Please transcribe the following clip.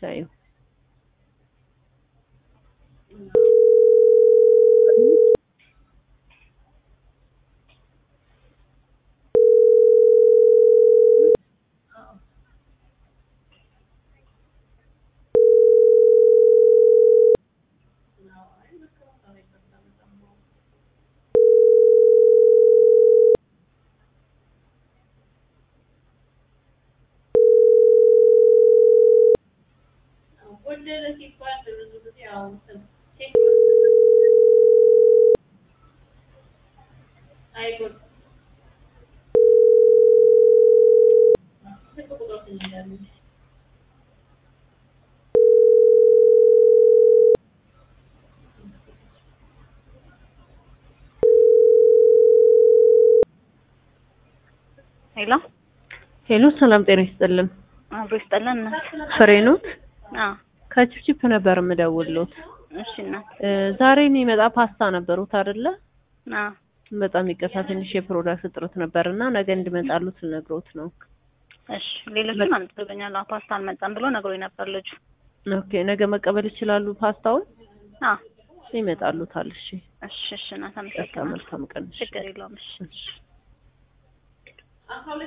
ታዩ ሄሎ ሄሎ፣ ሰላም ጤና ይስጥልን። አብሮ ይስጠለን። ፍሬ ኖት አዎ ከቺፕቺፕ ነበር የምደውልዎት። እሺ እናት። እ ዛሬ የሚመጣ ፓስታ ነበሩት አይደለ? አዎ በጣም ይቅርታ ትንሽ የፕሮዳክት እጥረት ነበርና ነገ እንዲመጣሉት ልነግሮት ነው። እሺ ሌሎቹን አምጥቶልኛል። አዎ ፓስታ አልመጣም ብሎ ነግሮኝ ነበር ልጁ። ኦኬ ነገ መቀበል ይችላሉ ፓስታውን? አዎ ይመጣሉታል። እሺ እሺ እሺ እናት በቃ አመሰግናለሁ። መልካም ቀን። እሺ ችግር የለውም። እሺ እሺ